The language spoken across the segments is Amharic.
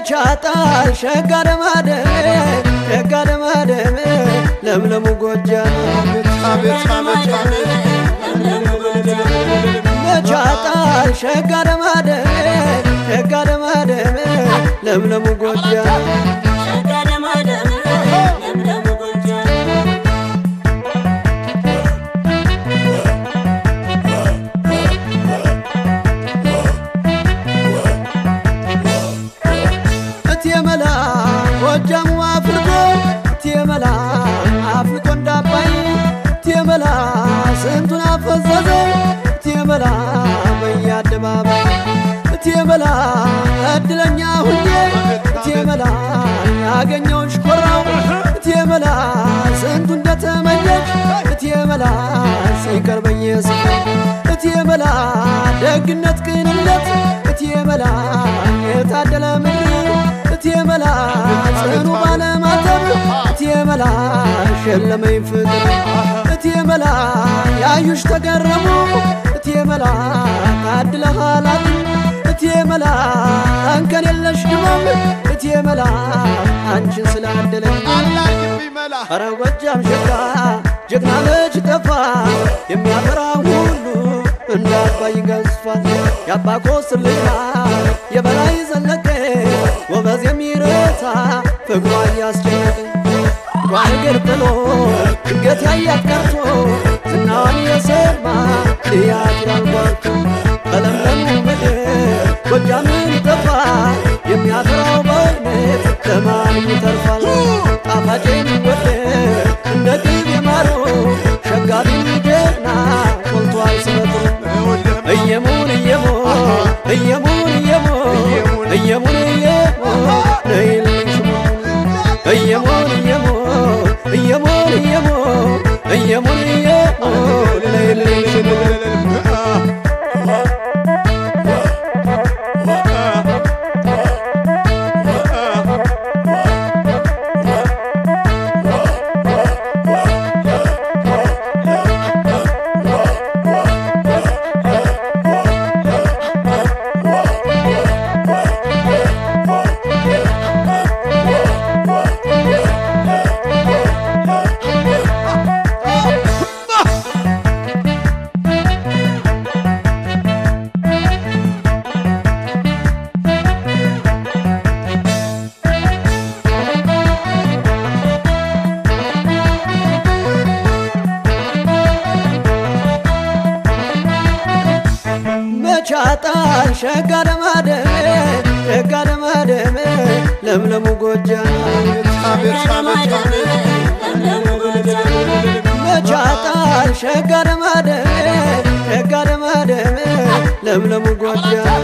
መቻጣል ሸጋ ደማደሜ ሸጋ ደማደሜ ለምለሙ ጎጃም አቤት አቤት አቤት መቻጣል ሸጋ ደማደሜ ሸጋ ደማደሜ ለምለሙ ጎጃም እቴመላ ጎጃሙ አፍልቆ እቴመላ አፍልቆ እንዳባይ እቴመላ ስንቱን አፈዘዘ እቴመላ በየአደባባይ እቴመላ እድለኛ ሁኜ እቴመላ ያገኘውን ሽኮራው እቴመላ ስንቱ እንደተመኘች እቴመላ ሲቀር በየስፍራው እቴመላ ደግነት ቅንነት እቴመላ የታደለ ምድር እቴመላ ጽኑ ባለማተብ እቴመላ ሸለመኝ ፍቅር እቴመላ ያዩሽ ተገረሙ እቴመላ ታድለሃላት እቴመላ አንከን የለሽ ድመም እቴመላ አንቺን ስላደለኝ አላግብኝ መላ አረ ጎጃም ሸጋ ጀግና ልጅ ጠፋ የሚያፈራ ሁሉ እንደ አባይ ገዝፏል የአባ ኮስትር ልጅ ናት የበላይ ዘለቀ ጎበዝ የሚረታ ፍቅሯ እያስጨነቀ ጓንግር ጥሎ ድንገት ያያት ቀርቶ ዝናዋን የሰማ እያድራል ጓርቶ በለምለሙ ምድር ጎጃምን ጠፋ የሚያፈራው በእውነት ለማን ይተርፋል ጣፋጭ የሚወደድ እንደ ቅቤ ማሮ ሸጋቢ ጀግና ሞልቷል ስመጥሩ እየሙን እየሙን እየሙን እየሙን እየሙን እየሙን ነይልኝ ሽሙን እየሙን እየሙን እየሙን እየሙን እየሙን እየሙን ነይልኝ ሽሙን መቻጣል ሸጋ ደማደሜ ሸጋ ደማደሜ ለምለሙ ጎጃም አቤት አቤት አቤት መቻጣል ሸጋ ደማደሜ ሸጋ ደማደሜ ለምለሙ ጎጃም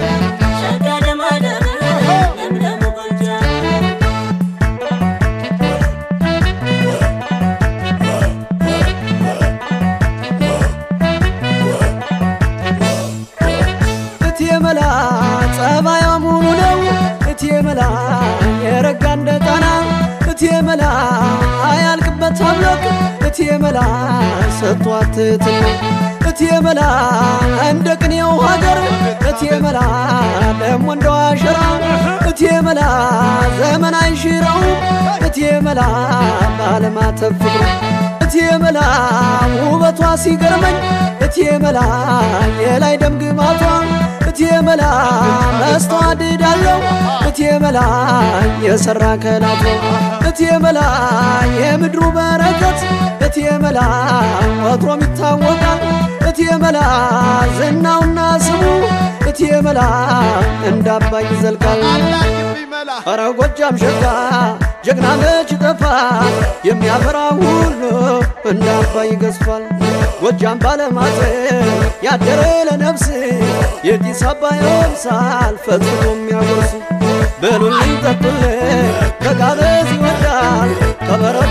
እቴመላ ጸባያ ሙሉ ነው እቴመላ የረጋ እንደ ጣና እቴመላ አያልቅበት አምላክ እቴመላ ሰጥቷት ትሕትና እቴመላ እንደ ቅኔው ሀገር እቴመላ ደሞ እንደ ዋሸራ እቴመላ ዘመን አይሽረው እቴመላ ባለማተብ ፍቅሩ እቴመላ ውበቷ ሲገርመኝ እቴመላ የላይ ደም ግባቷ እቴመላ መስተዋድዳለው እቴመላ የሰራ ከላቷ እቴመላ የምድሩ በረከት እቴመላ ወትሮም ይታወቃል እቴመላ ዝናውና ስሙ እቴመላ እንደ አባይ ይዘልቃል አላግብኝ መላ አረ ጎጃም ሸጋ ጀግና መች ጠፋ የሚያፈራ ሁሉ እንደ አባይ ገዝፏል ጎጃም ባለማት ያደረ ለነፍስ የጢስ አባይ አምሳል ፈጽሞ የሚያጎርስ በሉልኝ ጠጡልኝ ከጋበዝ ይወዳል ከበረ